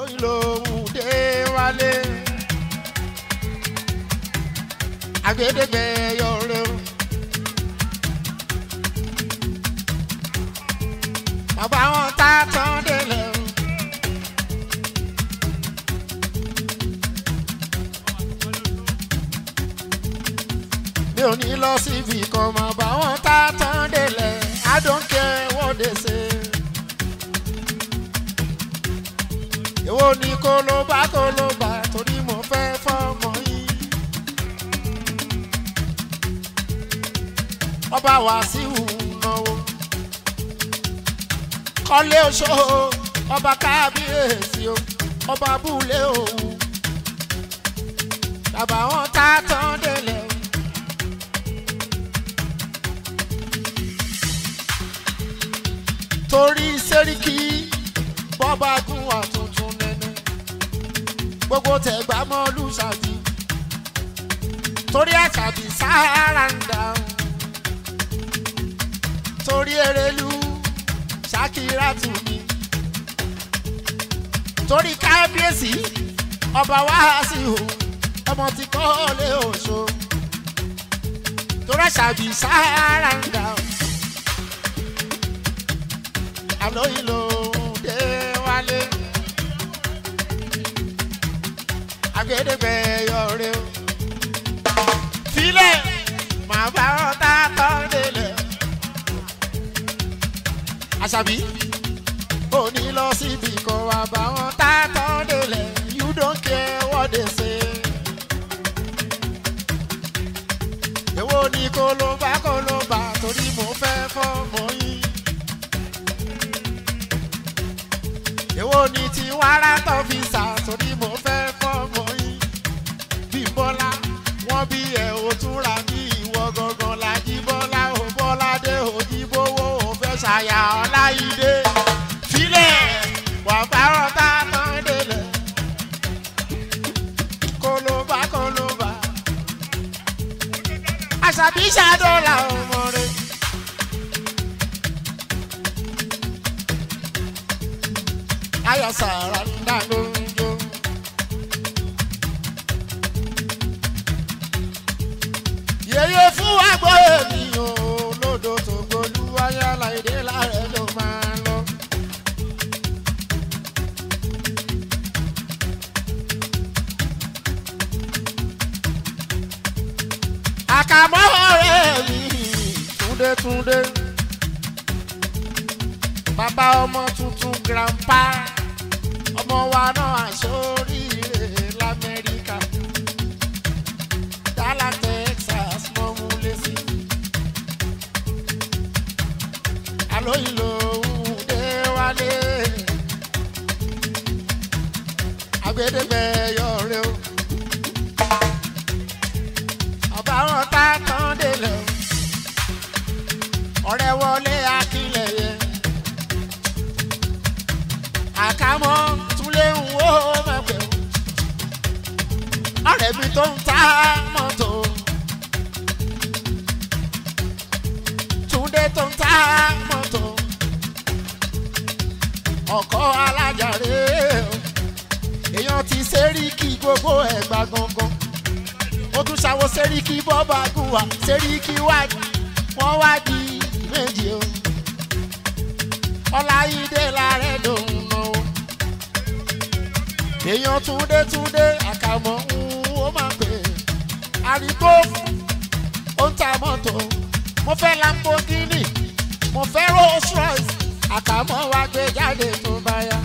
àlóyìn lòun dé wálé àgbédégbé yọrẹ o. bàbá wọn tá a tán délẹ̀ o. mi ò ní lọ síbi kan mọ̀ bá wọn tá a tán délẹ̀ I don't care what they say. èwo ni kó ló bá kó ló bá torí mo fẹ́ fọ́mọ yín. ọba Wàsíù náwó kọ́lé oṣó ọba kábíyèsí o ọba búlé òun bàbá wọn tá a tán délẹ̀ o. torí sẹ́ríkì bọ́ba gún wà tuntun nẹ́nẹ́ gbogbo tẹ̀gbá mọ́ lùsàbí torí àṣàbí sáárà ń dà o torí erelu ṣàkírà tù mí torí kábíyèsí ọba wáhásí o ọmọ tí kò lè oṣù torí àṣàbí sáárà ń dà o àlóyìn ló dé wálé àgbédégbé yọrí o filẹ̀ màá bá wọn tá a tọ́ délẹ̀ àṣàbí ò ní lọ síbi kan wà bá wọn tá a tọ́ délẹ̀ you don't care what they say. èwo ni kó ló bá kó ló bá torí mo fẹ́ fọ́mọ yín. èwo ni ti wàrà tó fi sà torí mo fẹ́ fọ́mọ yín. bí bọ́lá wọ́n bí ẹ̀ ò túnra bí ìwọ gangan lájí bọ́lá ò bọ́lá dé òjìbówó ò fẹ́ ṣàyà ọláyídé. filẹ̀ wà bárọ̀ tá a tán délẹ̀. kólóbá kólóbá. àṣàbí ṣàdọ́là ọmọ rẹ̀. ayọ̀ sàrà ń dá lóúnjó. yèyé fún wa gbọ́ èmi o lódò tó gbolú ayálà èdè láàrẹ̀ ló máa lọ. àkàmọ́ ọ̀rẹ́ mi túndétúndé bàbá ọmọ tuntun grandpa ọmọ wa náà àṣoríire lamẹ́ríkà Dallas Texas mọ́ mú lẹ́sí. àlóyìn lòun dé wálé àgbédégbé yọrẹ o ọba wọn tá a tán délẹ̀ o ọ̀rẹ́ wọlé akílẹ̀ yẹn àkámọ́ túlé ń wó mẹ́pẹ́ o ọ̀rẹ́ mi tó ń ta mọ́tò túndé tó ń ta mọ́tò ọkọ̀ alájàre o èèyàn ti sẹ́ríkì gbogbo ẹ̀gbà gangan ó tún ṣàwọ sẹ́ríkì bọ́bà gùwà sẹ́ríkì wájú wọ́n wá di méjì o ọláyídé làárẹ̀ lòun náà o èèyàn túndé túndé àkàmọ́ ń ó máa pè é àríkó ó ń ta mọ́tò mo fẹ́ lamborghini mo fẹ́ rolls royce àkàmọ́ wa gbé jáde tó bá yá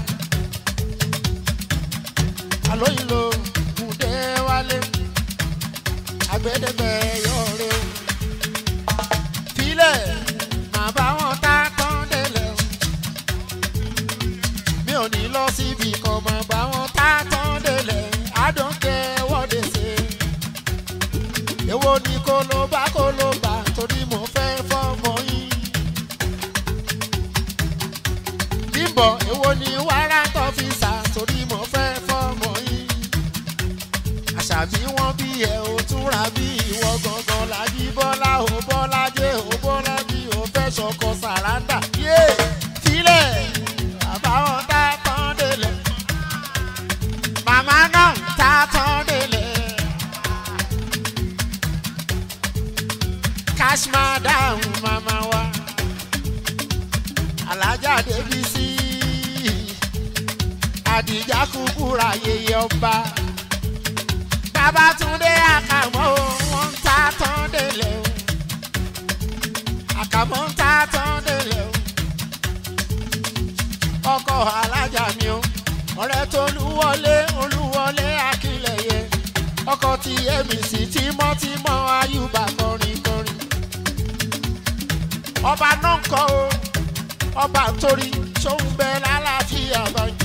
àlóyìn ló kùdé wálé àgbẹ̀dẹ̀gbẹ̀ yọ̀ọ̀rẹ́ o filẹ̀ màá bá wọn tá tán délẹ̀ o mi ò ní lọ síbi kan màá bá wọn tá tán délẹ̀ I don't care what they say èwo ni kó ló bá kó ló bá torí mo fẹ́ fọ́mọ yín bímbọ̀ èwo ni wàrà tó fi sà torí mo fẹ́ fọ́mọ yín àṣàbí wọn bí ẹ ò túnra bí ìwọ gangan lájí bọ́lá ò bọ́lá jẹ́ ò bọ́lá bí ò fẹ́ ṣọkọ sàràǹdà yé filẹ̀ àbáwọn tá tán délẹ̀ àdìjà kúkúrà yeye ọba babatunde àkàmọ́ o wọ́n ń ta tán délẹ̀ o àkàmọ́ ń ta tán délẹ̀ o ọkọ̀ alájà mi o ọ̀rẹ́ tó olúwọlé olúwọlé akínlẹ̀yẹ ọkọ̀ tí èmi sì tímọ́tímọ́ ayúbà kọrin kọrin ọba náà ń kọ́ o ọba torí sóun bẹ lálàáfíà báyìí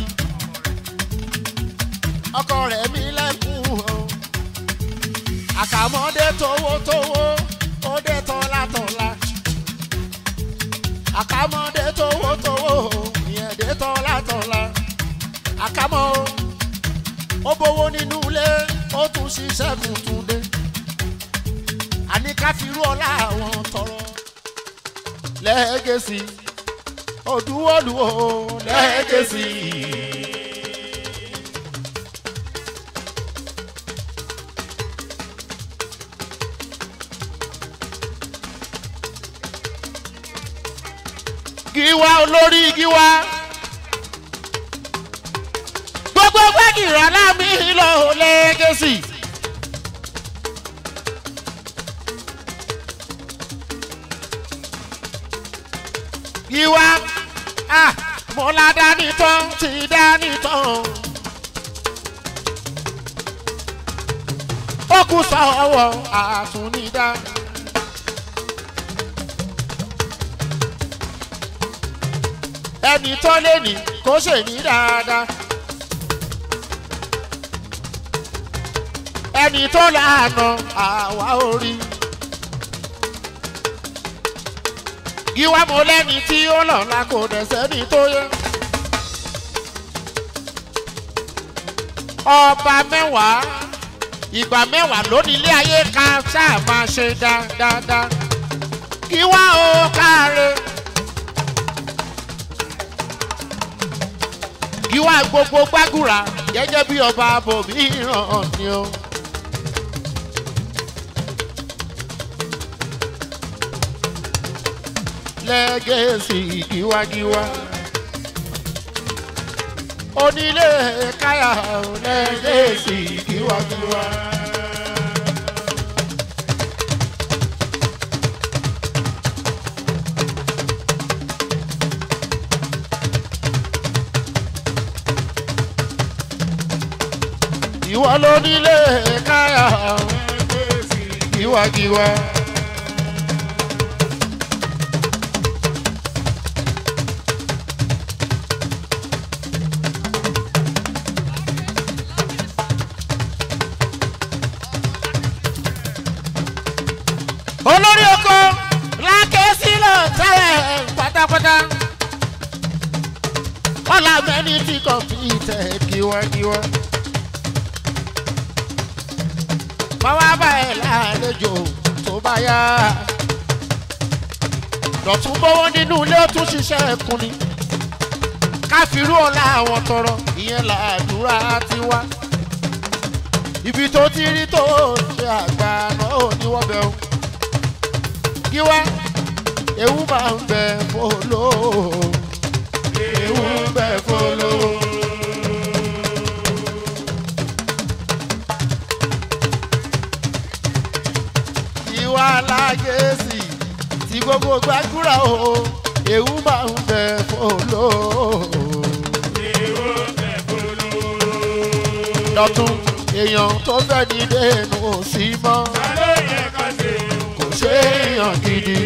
ọkọ rẹ̀ mi lẹ́kùn o àkàmọ́dé towótowó ó dé tọ́látọ́lá àkàmọ́dé towótowó ìyẹn dé tọ́látọ́lá àkàmọ́ o ó bówó nínú ilé ó tún ṣiṣẹ́ tuntun dé àní ká fi rú ọlá àwọn tọrọ lẹ́gẹ̀sì òdúwọ́lùwọ́ lẹ́gẹ̀sì. gíwá olórí gíwá gbogbo gbẹ́gìrì aláàmì lọ lẹ́gẹ̀sì. gíwá ah mo la dání tán ti dání tán. ó kù sọ́wọ́ àtúnidá. ẹni tó lé ní kó ṣe ní dáadáa. ẹni tó lànà àwa orí. Gíwá mo lẹ́ni tí ó lọ́la kò dẹ̀ sẹ́ni tó yẹ. Ọba mẹ́wàá ìgbà mẹ́wàá lónìí ilé ayé ká ṣáà máa ṣe dáadáa. Gíwá o káre. Gíwá gbogbo gbàgùrà gẹ́gẹ́ bí ọba bòmí ràn ni o. lẹ́gẹ̀ẹ́sì gíwágíwá. onílé káyà lẹ́gẹ̀ẹ́sì gíwágíwá. ìwọ lónílé káyà gíwágíwá. olórí oko lákẹ́ sílẹ̀ tẹ́lẹ̀ pátápátá ọ̀là mẹ́ni tí kò fi tẹ̀ kíwákíwá. báwa bá ẹ̀ lálejò tó bá yá dọ̀tún bọ́wọ́ nínú ilé ó tún ṣiṣẹ́ ẹkùn ni káfírú ọ̀la àwọn tọrọ ìyẹn làdúrà tiwa ibi tó ti rí tó ṣe àgbà náà ò ní wọ́n bẹ̀ o kí wá ewu máa ń bẹ fọlọ ewu ń bẹ fọlọ. ìwà lágẹ̀ẹ́sì tí gbogbo gbàgbúrà o ewu máa ń bẹ fọlọ. lọ́tún èèyàn tó fẹ́ ní dẹ́nu ò sí mọ́ kò ṣe èèyàn gidi.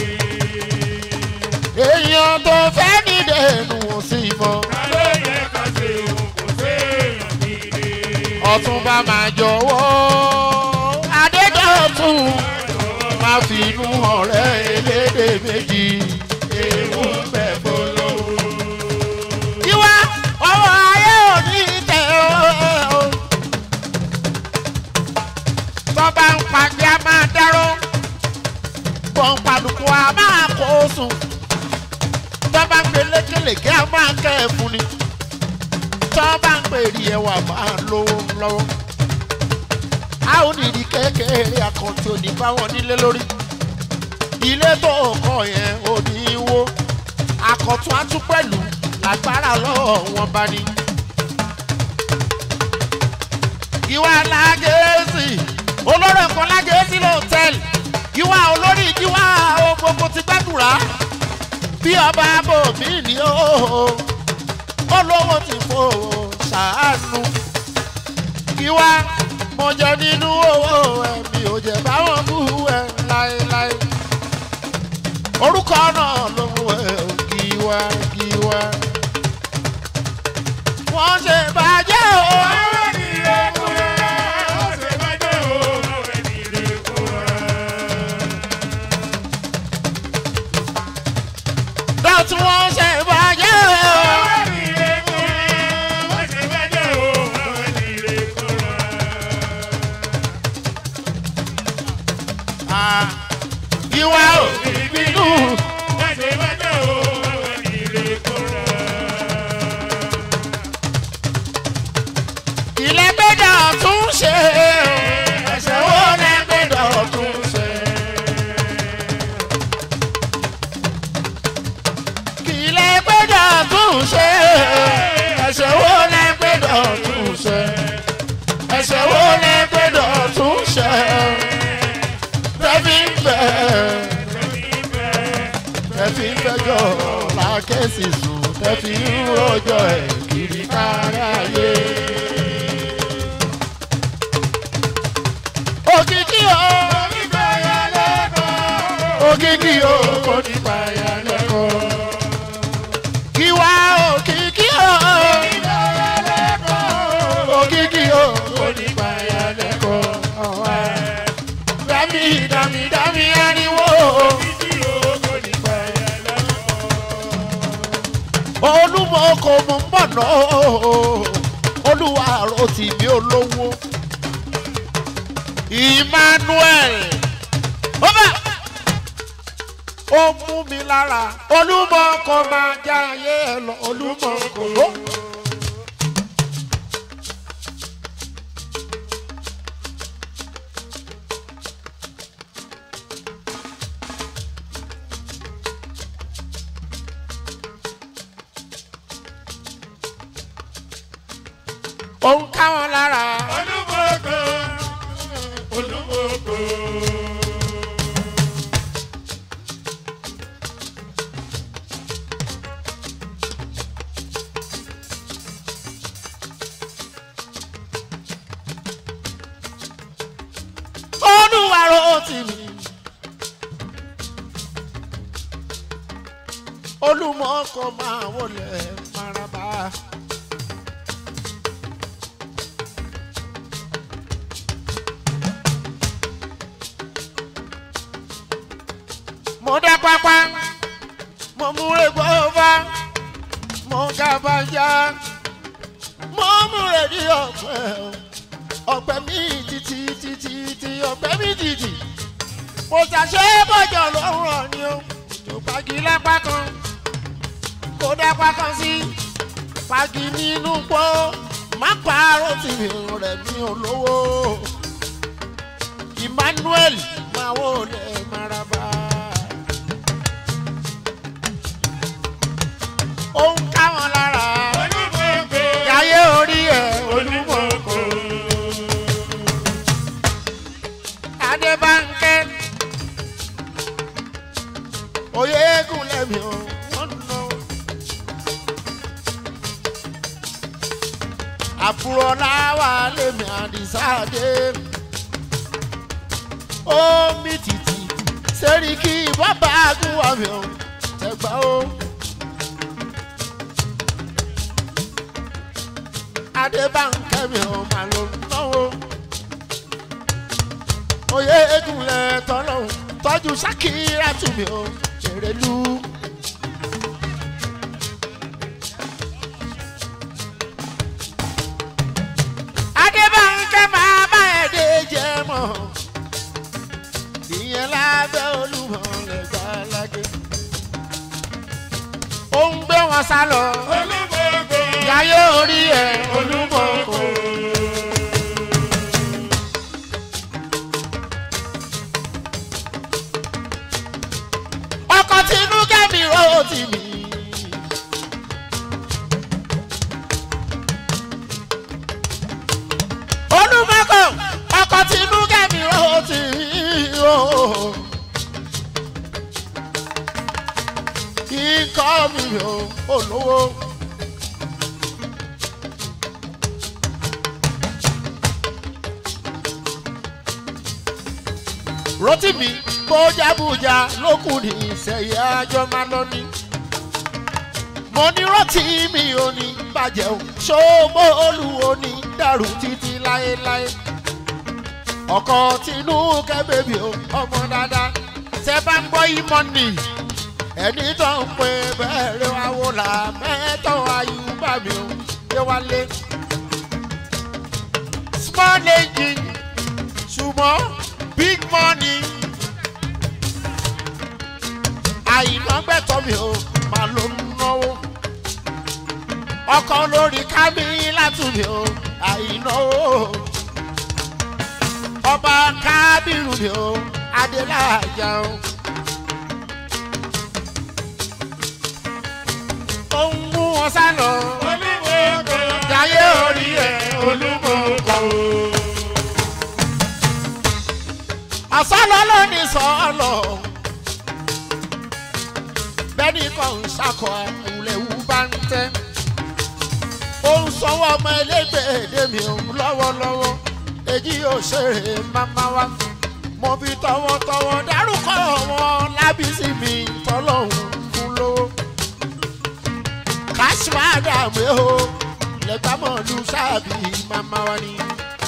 èèyàn tó fẹ́ ní dẹ́nu ò sí mọ́ ọ̀tún bá máa jọ̀wọ́ adédọ̀tún máa fi inú ọ̀rẹ́ elédè méjì ewu ń bẹ fọlọ́wọ́. Ìwà ọwọ́ ayé ò ní tẹ̀ ọ́. Tọ́ba ń pàgbé a máa dáró. Pọ̀npàlùkù a máa kó sùn. Tọ́ba ń gbé lékelèké a máa kẹ́ ẹ̀ fún ni. Tọ́ba ń pè rí ẹwà máa lówó lọ́wọ́. A ò ní ìdí kékeré àkàntì òní báwọn nílé lórí. Ilé tó kọ̀ yẹn ò ní wó. Àkọ̀tún á tún pẹ̀lú lágbára lọ́wọ́ wọn bá ní. ìwà lágẹ̀ẹ́sì olórí ẹ̀kọ́ lágẹ̀ẹ́sì lọ́tẹ̀lì ìwà olórí ìjíwà gbogbo ti gbàdúrà bí ọba bòmí ni ó olówó ti fò ṣàánú ìwà mo jẹ nínú owó ẹ̀mí ò jẹ báwọn bú ẹ láéláé orúkọ náà ló mú ẹ gíwá gíwá wọ́n ṣe bàjẹ́ o. dọ́tí wọ́n ṣe bàjẹ́ o. Ah, Gíwá ò ní bínú. ilé gbẹ́dọ̀ tún ṣe ẹsẹ̀ wo lẹ gbẹ́dọ̀ tún ṣe. ilé gbẹ́dọ̀ tún ṣe ẹsẹ̀ wo lẹ gbẹ́dọ̀ tún ṣe. ẹsẹ̀ wo lẹ gbẹ́dọ̀ tún ṣe. tẹ́fí ń bẹ̀ tẹ́fí ń bẹ́jọ́ làákẹ́sì sùn tẹ́fí ń rọjọ́ ẹ̀ kiri káráyé. òkìkí o òkìkí o kò ní payà lẹ́kọ̀ọ́. Kíwá òkìkí o òkìkí o kò ní payà lẹ́kọ̀ọ́. Dami dami dami ariwo. Olúmọ kò mú bọ̀nà olúwa àrò tìbí olówó. Emmanuel ọba ó mú mi lára olúmọ kò máa já ayé ẹ lọ olúmọ kò ló. ó ń ká wọn lára. olúwarò tì mí. olùmọ̀ọ́kọ máa wọlé maraba. mo dá pápá mo mú egbò bá mo gàbàjá mo mú rèdí ọ̀pẹ ọ̀pẹ mi títí títí tí ọ̀pẹ mi títí mo ṣàṣẹ bọ́jọ̀ lọ́rùn ni o tó pagi lápá kan kó dápá kan sí pagi nínú pọ́ má pààrọ̀ tì mí rẹ̀ mi olówó Emmanuel máa wò lẹ́ maraba. ó ń ká wọn lára yáyé orí ẹ̀ olúmọ̀ọ́kọ. Adébánkẹ́ oyè eégún lẹ́mi o wọ́n nà. àbúrò láwa lèmi àdìsáàdé ó mi tìtì sẹ́ríkì bàbá àgùnwà mi ò tẹ̀gbá o. Adébánkẹ́ mi ò máa lò náwó oyè egunlẹ̀ tọ́lọ́hún tọ́jú sákìrà tù mí o ṣèrèlú. Adébánkẹ́ máa bá ẹ̀dẹ̀ jẹ́ mọ́ ìyẹn lábẹ́ olúmọ̀ lẹ́gbà lágé. ó ń gbé wọn sá lọ yáyé orí ẹ̀ olúmọ̀ kò. ọkọ̀ tinú kẹ́mi ó ti mí. olúmọ̀ mi ò olówó. rotimi bójábújá lókùn ní ìsẹ̀yẹ àjọ máa lọ ní. mo ní rotimi ò ní bàjẹ́ o ṣòwò olùwò ní dàrú títí láéláé. ọkọ tinú kẹ́bẹ̀bì o ọmọ dáadáa tẹ bá ń gbọ́ ìmọ̀ nì ẹni tó ń pè bẹ́ẹ̀rẹ̀ wá wò là mẹ́tọ́ ayúbà mi ò yé wálé. small engine ṣùgbọ́n big money. àyìnbó gbẹ̀tọ̀ mi ò máa ló ń náwó. ọkọ̀ lórí kámi látúbi ò àyìnnáwó. ọba kábírù mi ò adélájà o. ó ń mú wọn sá lọ. jayé orí ẹ̀ olúmọ̀ọ́kọ̀ o àsálọ ló ní sọ́ọ̀lọ̀ bẹ́ẹ̀ni kan ń ṣàkọ ìwúlẹ̀wú bá ń tẹ́ ó ń sọwọ́ ọmọ ẹlẹ́gbẹ̀ẹ́dẹ́ mi òun lọ́wọ́lọ́wọ́ èyí ò ṣeré máma wá mo fi tọwọ́tọwọ́ dárúkọ wọn lábísí mi tọ́lọ́hún fún lówó kásíwáàdà mi ò lẹ́gbàmọ̀lú sáàbì máma wá ni.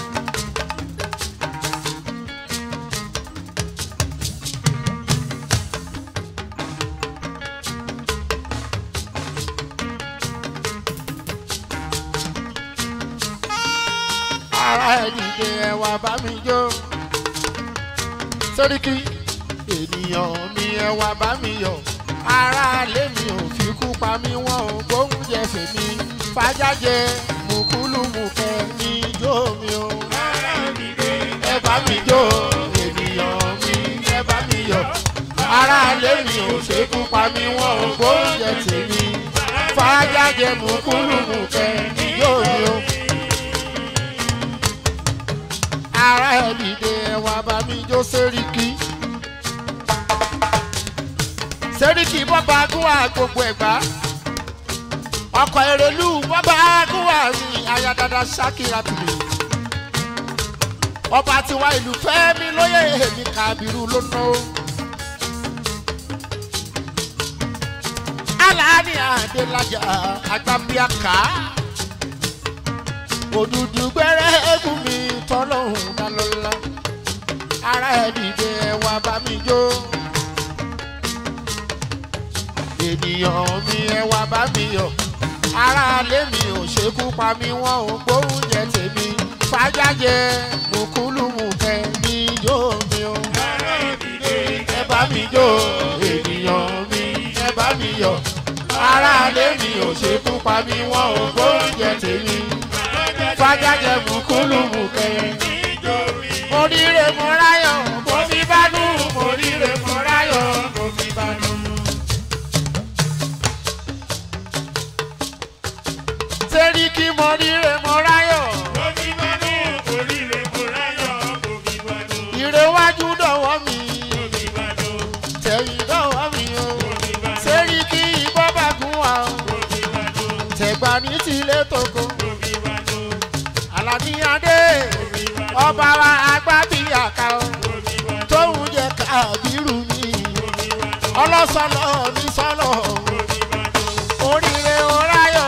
ara ẹ̀dìdẹ ẹ̀wà bá mi jó. sẹ́ríkì ènìyàn mi ẹ̀wà bá mi yọ̀. ara lé mi ò fi kú pa mí wọ́n ò gbóúnjẹ fèmí. fàjájẹ mùkúlùmùkẹ́ ní ijó mi o. ẹ bá mi jó ènìyàn mi ẹ bá mi yọ̀. ara lé mi ò ṣe kú pa mí wọ́n ò gbóúnjẹ tèmi. fàjájẹ mùkúlùmùkẹ́ ní ijó mi o ara ẹ̀ dìde ẹ̀wà bá mi jó sẹ́ríkì. sẹ́ríkì bọ́ba agúwà gbogbo ẹ̀gbá. ọkọ̀ èrèlú bọ́ba agúwà mi ayadada ṣákìrà tìlẹ̀. ọba tiwa ìlú fẹ́mi lóye èmi kàbírù ló ná o. aláàní àdélájà agbábíàká òdùdù gbẹ́rẹ́ ẹ̀gún mi tọ́lọ́hún dálọ́lá ara ẹ̀ dìde ẹ̀wà bá mi jó ènìyàn mi ẹ̀wà bá mi yọ̀ ara lé mi ò ṣekú pa mí wọ́n ò gbóúnjẹ tèmi fàjájẹ mùkúlùmùkẹ́ mi jó mi o ẹ bá mi jó ènìyàn mi ẹ bá mi yọ̀ ara lé mi ò ṣekú pa mí wọ́n ò gbóúnjẹ tèmi fàjájẹ mùkúlùmù kẹyìn. mo ríre mo ráyọ̀ mo fi bá nù mo ríre mo ráyọ̀ mo fi bá nù. sẹ́ríkì mo ríre mo ráyọ̀. ìrẹ̀wájú dọ̀wọ́ mi tẹ̀yìn dọ̀wọ́ mi o. sẹ́ríkì ìbọn bá gún wa o. tẹ̀gbà ní tilé toko aládìyàdé ọba wa agbábíyàká o tóun jẹ kábírù mi ọlọ́sọ̀lọ́ mi sọ́lọ̀ oríire oráyọ̀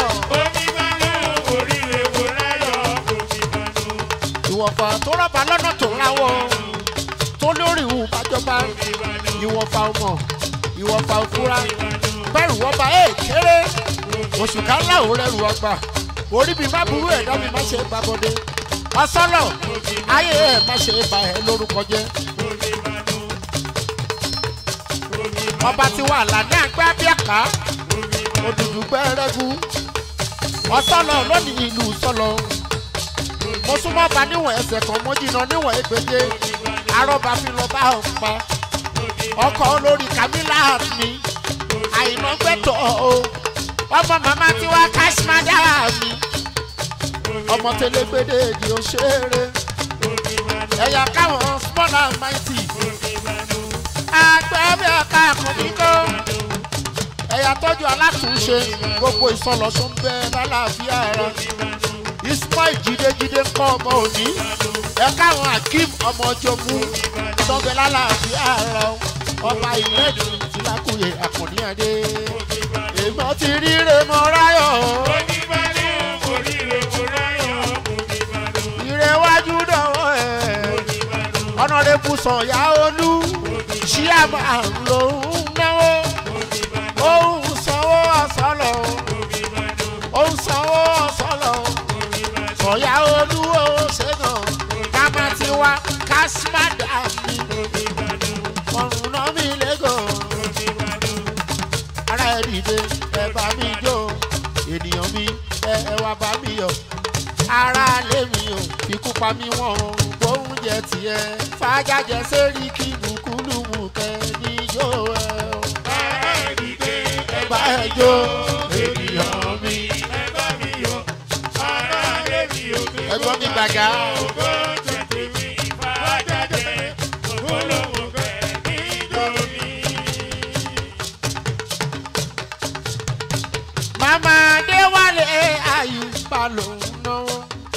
ìwọ̀fà tó rọ̀bà lọ́nà tó ráwọ̀ tó lórí ìhùn bàjọba ìwọ̀fà ọmọ ìwọ̀fà òfúra bẹ́rù ọba ẹ̀ kéré oṣù kan láwọn rẹ̀ rù ọgbà orí mi má burú ẹ̀dá mi má ṣe é gbàbọ̀dé ọsọ́lọ̀ ayé ẹ̀ má ṣe é ba ẹ̀ lórúkọ jẹ́. ọba ti wà ládé àgbẹ̀ abíàká òdùdú gbẹ́rẹ́gù ọsọ́lọ̀ lónìí ìlú sọ́lọ̀ mo súnmọ́ ba níwọ̀n ẹsẹ̀ kan mo jìnnà níwọ̀n ẹgbẹ́jẹ arọ́ba fi lọ bá ọ̀ pa ọkọ̀ olórí kamila mi àìná gbẹ́tọ̀ o ọmọ màmá tí wá káṣímádà mi ọmọ tẹlẹgbẹdẹ èdè òṣèré ẹ̀yà káwọn small and mighty àgbẹ̀bẹ̀ ọ̀ka àkùnrin kó ẹ̀yà tọ́jú alátúnṣe gbogbo ìsọlọ́sọ ń bẹ lálàáfíà ara ismail jídéjídé ń kọ́ ọmọ òní ẹ káwọn akeem ọmọ jogún tọ́gbẹ́ lálàáfíà ara ọba ìlẹ́dù tìlákùyè àkànní adé èèmọ̀ ti ríre mọ́ ráyọ̀ ìrẹ̀wájú dọ̀wọ́ ẹ̀ ọ̀nàdẹ́bù sọ̀yà olú ṣíàmà lòún náwó òun sanwó ọ̀sọ́lọ̀ òun sanwó ọ̀sọ́lọ̀ sọ̀yà olú ó ṣẹ́gàn kámá ti wá kásímádà mi ọ̀run náà mi lẹ́gàn ara ẹ̀ dìde ẹ bá mi jó ènìyàn mi ẹ ẹ wá bá mi yọ ara lé mi ò ikú pa mí wọ́n oúnjẹ tiẹ̀ fàájàjẹ sẹ́rí kí bùkúlùmù kẹ́ níjó ẹ o ẹ bá ẹ jó ènìyàn mi ẹgbọ́n mi gbàgà màmá adéwálé àyùbá ló ń náwó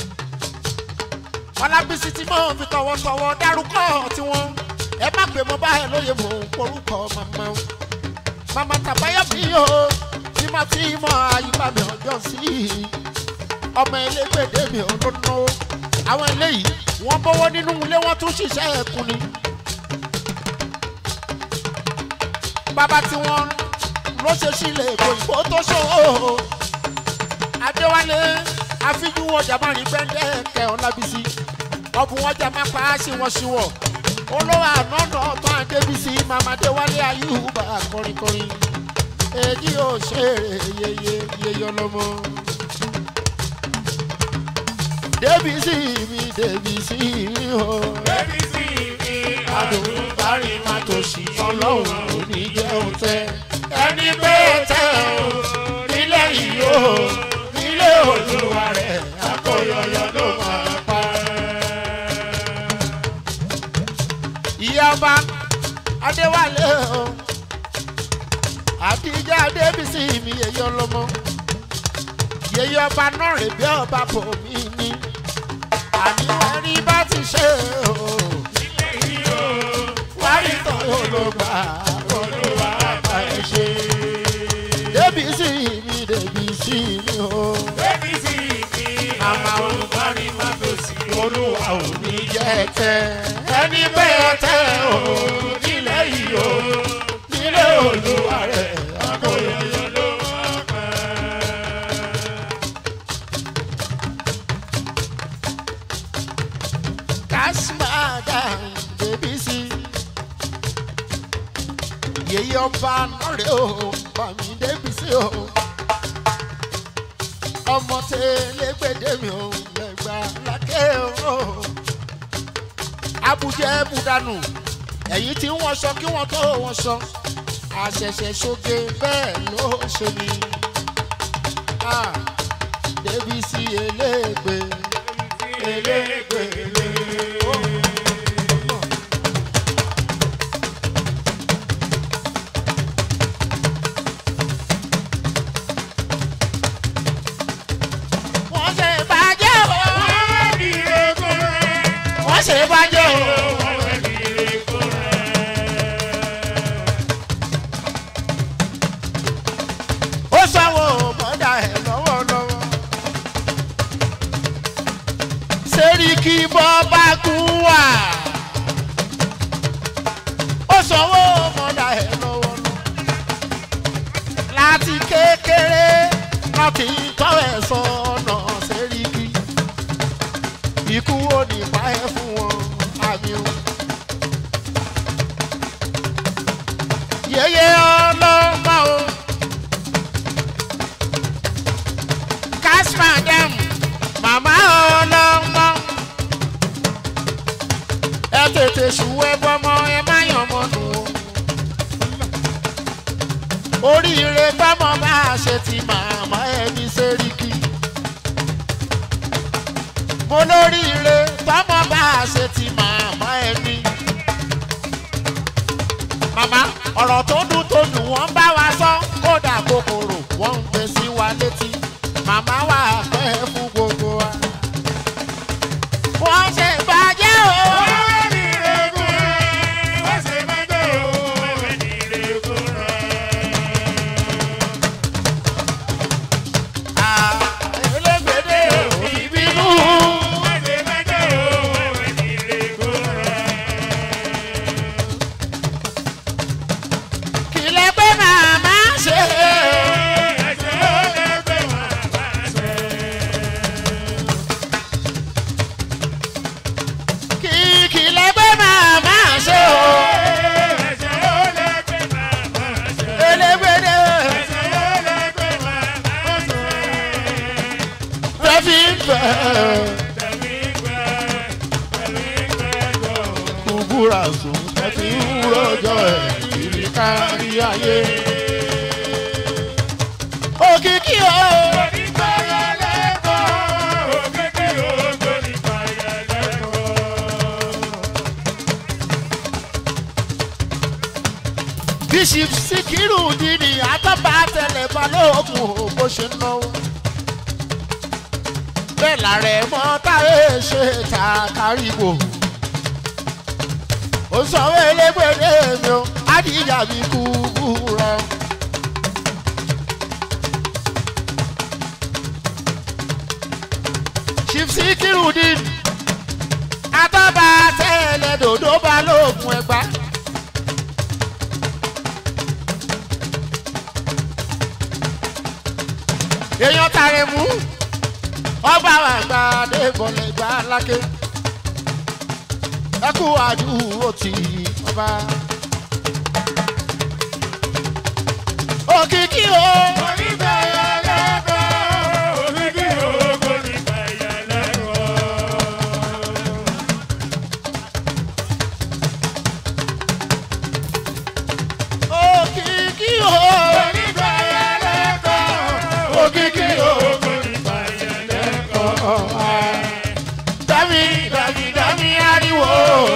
ọlábísí tí mò ń fi tọwọ́tọwọ́ dárúkọ tiwọn ẹ má pè mọ́ báyìí lóye mò ń porúkọ màmá o màmá tàbáyọ̀ bí o tí má tí mọ àyùbá mi ọjọ́ sí i ọmọ elégbèdé mi ò ló náwó àwọn eléyìí wọ́n bọ́wọ́ nínú ilé wọ́n tún ṣiṣẹ́ ẹ̀kún ni bàbá tí wọ́n ló ṣe sílẹ̀ èkó ìbò tó ṣòwò adéwálé àfijù ọjà máa rìn gbẹ́ndẹ́ kẹ́ ọ̀làbísí ọ̀bùn ọjà máa pa á sí wọn sí wọ̀ olówó ànánà ọ̀tún àdébísí màmá adéwálé ayúbà kọrinkọrin èyí ò ṣeré yeye yeye ọlọmọ. débísí mi débísí mi o àdùnbárí má tó sì ọlọ́run ò ní jẹ́ òtẹ́ ẹni pé tẹ́ o nílé yìí o nílé olúwa rẹ̀ akóyọyọ ló máa pa. ìyá ọba adéwálé o àbíjá adébísí mi yẹyẹ ọlọmọ yẹyẹ ọba náà rè bí ọba bò mí ní àníwá rí bá ti ṣe o wárí tán olùgbà olúwa bá ẹ ṣe débísí mi débísí mi o àmà olùbárí má tó sí olúwa ò ní jẹ́ tẹ́ ẹni bẹ́ẹ̀ tẹ́ o nílẹ̀ yìí o nílé olúwa rẹ̀ akóyọyọ ló máa pẹ́. kásímàdà débísí yèyí ọba nọrẹ o bàmí débísí o ọmọ tẹlẹgbẹdẹ mi ò lẹgbà lákẹ o abujẹ budanu ẹ̀yin tí wọ́n sọ kí wọ́n tó wọ́n sọ àṣẹ̀ṣẹ̀ ṣoge bẹ́ẹ̀ ló ṣe ni Ah, débísí eléègbé eléègbé eléègbé. wọ́n ṣe bàjẹ́ o. wọ́n ṣe bàjẹ́ o. ó sanwó mọ́dà ẹ̀ lọ́wọ́lọ́wọ́. sẹ́ríkì bọ́ bá kú wà. ó sanwó mọ́dà ẹ̀ lọ́wọ́lọ́wọ́. láti kékeré wọn kì í tọ́ ẹ̀ sọ́nà sẹ́ríkì. ikú ò ní pa ẹ́ fún wọn àmì o. yeye ọlọ́mọ o. Casper dem màmá ọlọ́mọ. ẹ tètè ṣùwẹ́ bọ́mọ ẹ má yàn mọ́ nù o. oríire bọ́mọ bá a ṣe ti màmá ẹni sẹ́ríkì. mo lóríire bọ́mọ bá a ṣe ti màmá ẹni. màmá ọ̀rọ̀ tó dùn tó dùn wọ́n bá wa sọ kódà kúbúrà sùn tẹ́tí rọjò ẹ̀ kiri kárí ayé. òkìkí o. bishop sikiru dini atọ́ba tẹlẹ balógun o bó ṣe ń náwó. bẹ́ẹ̀ làrẹ̀ mọ́ táyé ṣe ta káríwò. ó sanwó elégbèdé mi o adìyà mi kú búra. chief sikiru dini atọ́ba tẹlẹ dòdò balógun ẹgbàá. èèyàn tààrẹ mú ọba àgbà adébọlẹ gbà lákè ẹkú àdúró tì ọba. òkìkí o. òkìkí o. òkìkí o. dami dami dami ariwo.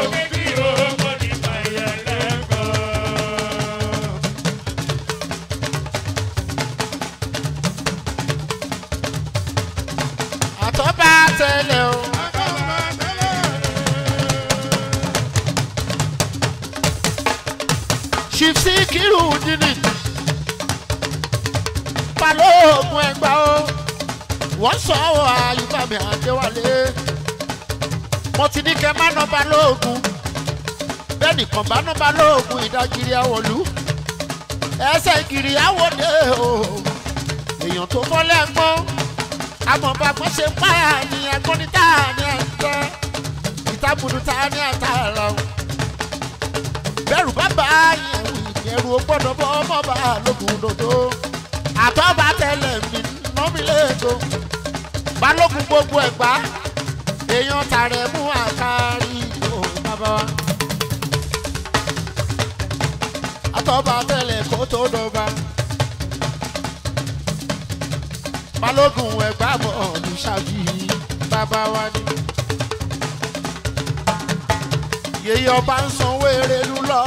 àtọ́ba tẹlẹ o. chief sikiru dini balógun ẹgbà o wọ́n sọ ọ́ ayùbámi àdéwálé mo ti ní kẹ́ má ná balógun bẹ́ẹ̀ nìkan bá ná balógun ìdágìrì àwọ̀lú ẹsẹ̀ ìgìrì àwọ̀dé o èèyàn tó fọ́lẹ́ gbọ́n amọ̀bàgbọ́n ṣe páyà ní agbọ́nítà ní ẹ̀jẹ̀ ìtàbùdùtà ní àtàrà o bẹ́rù bàbá yẹn wù ìbẹ̀rù ó gbọ́dọ̀ bọ́ ọmọ bá lókun dòdò àtọ́ba tẹlẹ̀ mi nọ́mi lẹ́ẹ̀tọ́ balógun gbogbo ẹ̀gbá èèyàn tààrẹ mú àkárí o bàbá wa àtọ́ba tẹlẹ̀ kó tó dọba balógun ẹ̀gbá bọ̀ ọ̀dùn ṣáàbì bàbá wa ni yèyí ọba ń sanwó erelu lọ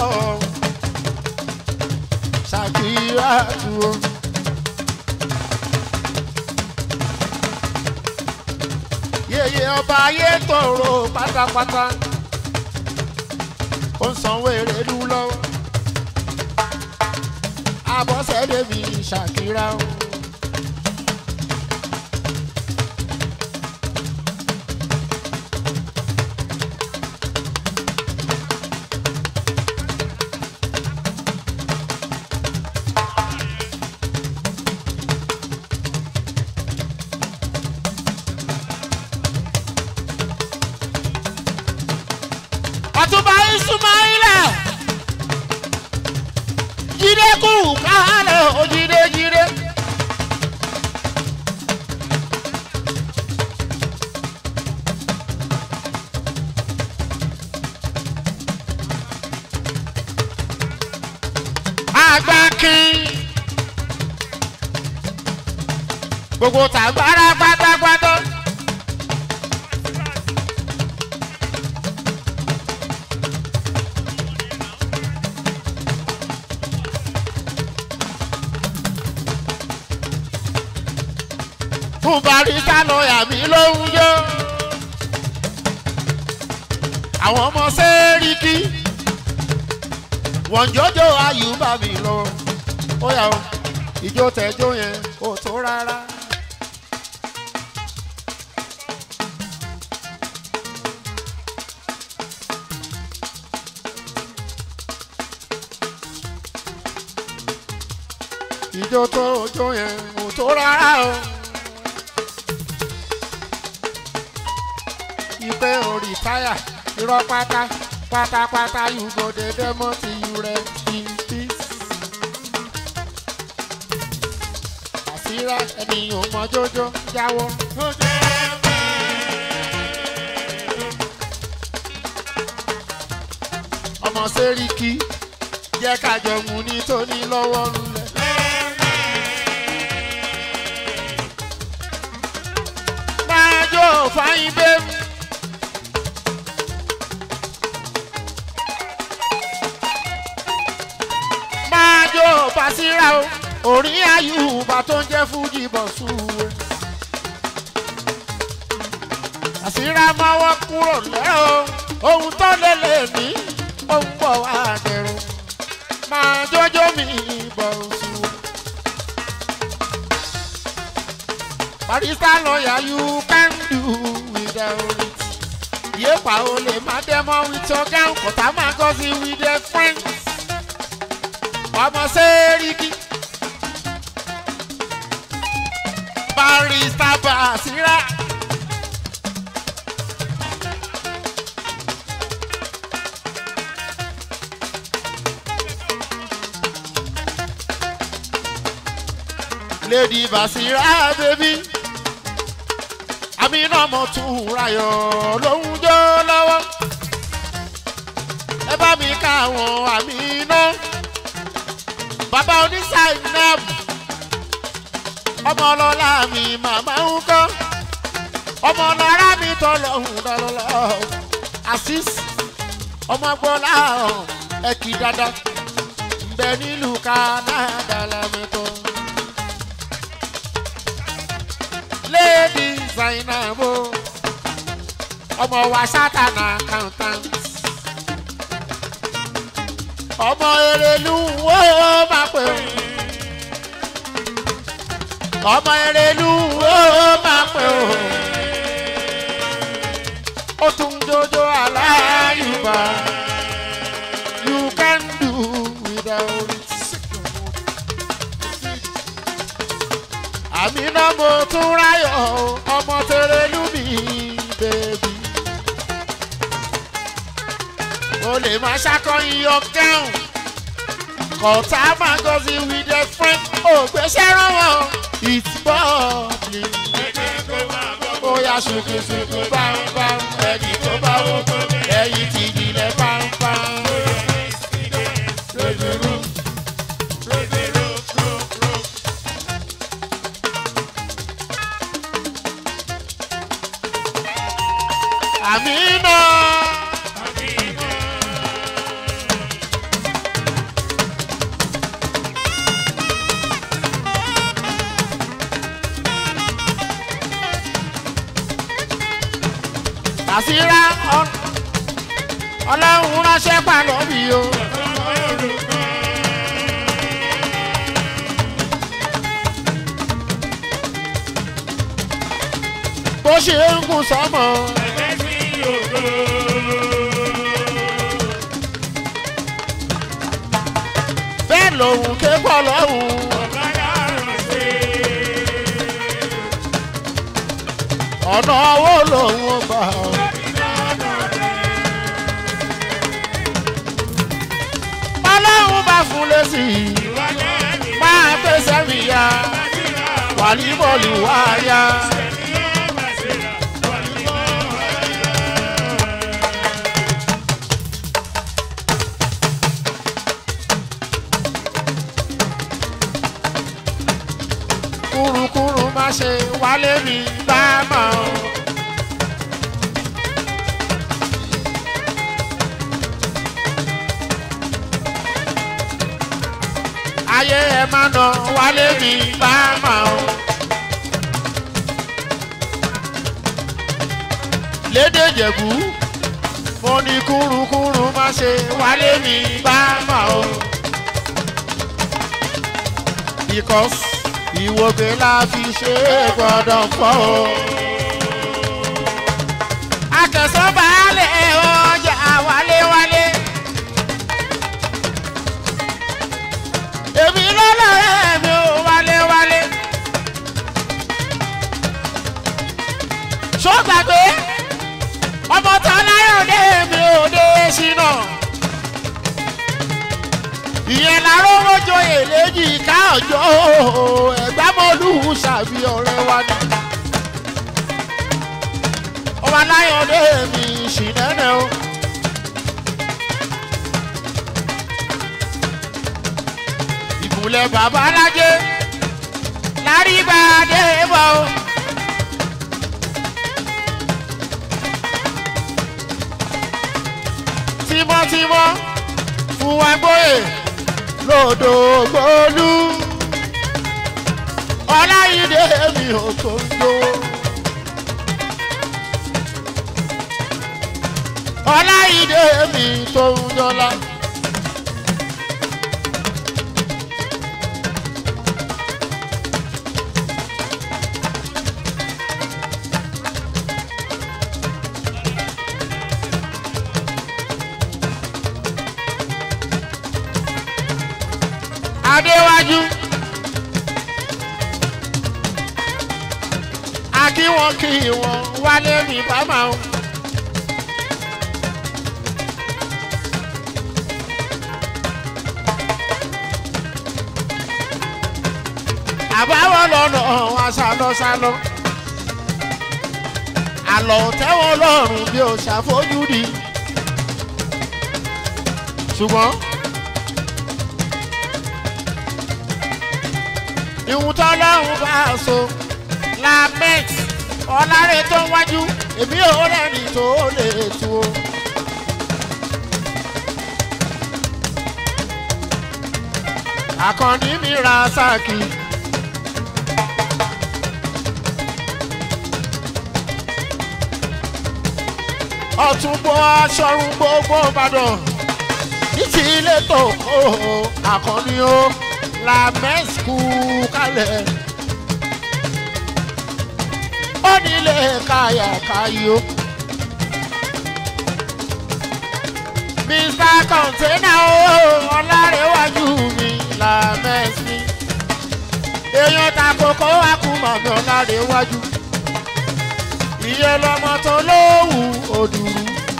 ṣàkíyà dúró. yèyé ọba ayé tòrò pátápátá ó ń sanwó erelu lọ́wọ́ abọ́sẹ̀dé mi ṣàkírà o. ọtúnba isumaila jíde kù káàlẹ̀ ó jíde jíde. agbákin gbogbo tàgbára pátápátá. fún barista lọ́ọ̀yà mi ló ń yó. àwọn ọmọ sẹ́ríkì wọ́n jọjọ́ àyùbá mi lọ. ó yà ó ìjó tẹjọ́ yẹn kò tó rárá. ìjó tó jó yẹn kò tó rárá o. ipe orí táyà irọ́ pátá pátápátá you go dey demo till you rest in peace. àṣírà ènìyàn mọ jójó jáwọ́. ọmọ sẹ́ríkì jẹ́ kájọ mu ní tóní lọ́wọ́ lulẹ̀. máa jó fáyín bẹ́ẹ̀. máa jó Basira o orí Ayuba tó ń jẹ́ fújì bọ̀ súwe. Basira mọ́wọ́ kúrò lẹ́rọ ohun tó lè lè ní ohun bọ̀ wá dẹ̀rọ máa jójó mi bọ̀ súwe. Barrister lawyer you can do without it. Yéèpà o lè má dẹ́mọ́ with your gown kọ̀tà máa gọ́ sí with their friends ọmọ sẹ́ríkì. Barrister Basira. Lady Basira baby. Amina mo tún rayọ̀ lóhun jó lọ́wọ́. Ẹ bá mi ká àwọn Amina bàbá onísàìnàmù ọmọ ọlọ́lá mi màmá ń kọ́ ọmọ ọlọ́lá mi tọ́lọ́hún lọ́lọ́lọ́ asis ọmọ gbọ́lá ẹ̀kí dada ńbẹ nílùú Canada lámẹ́tọ́. lady zainabu ọmọ wa sátana accountant ọmọ erelu wo máa pè ó ọmọ erelu wo máa pè ó ó tún jojo aláyùbá you can do without it. àmì náà mo tún ráyọ̀ ọmọ tẹrẹlú mi bèbí o lè máa ṣàkọyìn yọ gẹ́hùn kọ̀tà máa gọ́sí with their friend ògbésẹ́ ránwọ́ it's bubbly. ó yá ṣùkùṣùkù bámbám ẹni tó bá wò ẹyin ti jìnlẹ̀ bámbám. àmì náà. Basira ọlọ́run ránṣẹ́ pàlọ́ mi o. bó ṣe ń gùn sọ́mọ. bẹ́ẹ̀ lòun ké pọ̀ lọ́hùn. ọ̀nà owó lòun gbà ọ́. ọlọ́run bá fún lẹ́sì máa pèsè mi ya wàlíbọ̀lù wá ya. kúrukúru má ṣe wálé mi bá mọ̀ ọ́. ayé ẹ má nà wálé mi bá mà ó. lédè jẹ̀bú mo ní kúrukúru má ṣe wálé mi bá mà ó. because ìwògbé la fi ṣe é gbọ́dọ̀ pọ̀ o. akẹ́sọ́ baálé ọjà wálé wálé. èmi lọ́lọ́rẹ́ mi ò wálé wálé. ṣó gbàgbé ọmọ tán láyọ̀dé mi ò dé ṣínà. ìyẹn láró rojoyè léjì ká ọjọ́ ẹ̀gbámọ́lù ṣàbí ọ̀rẹ́ wa ni. ọmọ láyọ̀dé mi ṣìnẹ́nẹ́ o. ẹ̀kúlẹ̀ bàbá alájẹ láríbàdé bọ̀ o. tímọ́tímọ́ fún wa gbóyè lòdò gbólú ọláyídé mi ò tó ń jó. ọláyídé mi tó ń jọlá. adéwájú akí wọn kí wọn wálé mi bá máa ń. àbáwọ̀ lọ́nà wa sálọ́sálọ́ àlọ́ tẹ́wọ̀n lọ́rùn bí o ṣàfojúdi ṣùgbọ́n. ìhun tọ́lọ́run bá a so lament ọ̀làrẹ̀ tó ń wájú èmi ò rẹ́ni tó lè tu o. àkànní mi ra sáàkì. ọ̀túnbọ̀ aṣọ́run gbogbo ìbàdàn ní ti ilé tó kó àkànní o la mẹ́sìkú kalẹ̀. ó nílé káyàkáyò. mr container o ọlárẹ̀wájú mi la mẹ́sìkú. èèyàn ta kókó akúmọ̀ mi ọlárẹ̀wájú. ìyẹn lọmọ tó lówù òdùrú.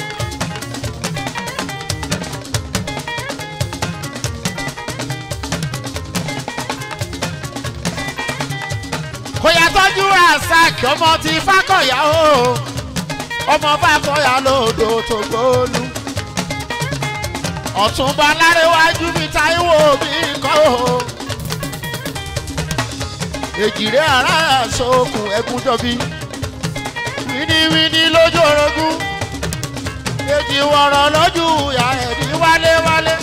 kò yà tọ́jú rasaki ọmọ ti fákọ̀yà o ọmọ fákọ̀yà lòdò tó gbóòlù ọ̀túnba lárẹ́wájú mi táíwò mi kọ́ o èjìrè ara sókun ẹkúnjọbí wíníwíní lójú orogún èjì wọ̀rọ̀ lójú ìyá ẹ̀dí wálé wálé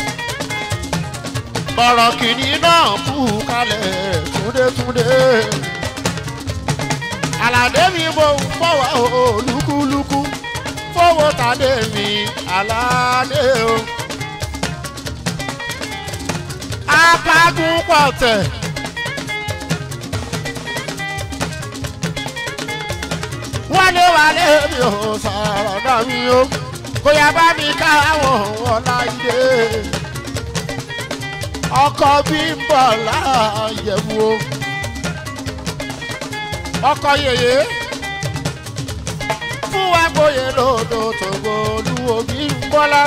bọ̀rọ̀ kìíní náà kú kalẹ̀ túndétúndé aládé mi mo ń bọ̀ wá o lúkúlúkú fowó tàdé mi aládé o. apágún pọ̀tẹ̀. wálé wálé mi ò sọ̀rọ̀ náà mi o kò yá bá mi ká àwọn ọ̀láyé ọkọ bí ń bọ̀ láàyẹ̀wò ọkọ yèyé fún wa gbóyè lòdò tògbò olúwo bí ń bọ́lá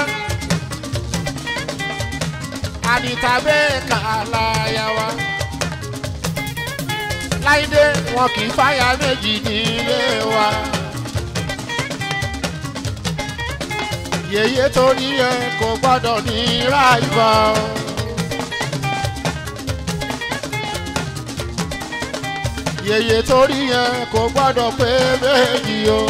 ànítàbẹ́ kàláyà wa láìdé wọn kì í fáyà méjì nílé wa. yèyé torí ẹ kò gbọ́dọ̀ ní ráìbà. yèyé torí yẹn kò gbọ́dọ̀ pé méjì o.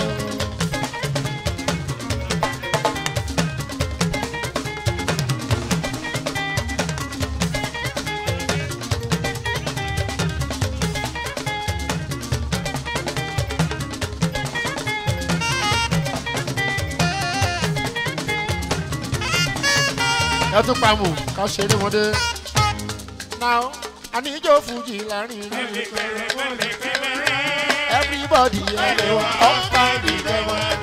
ẹ tún pa mù ká ṣeré wọn dé. now àníjó fújì láàrin rí everybody ẹ lè wá up and down.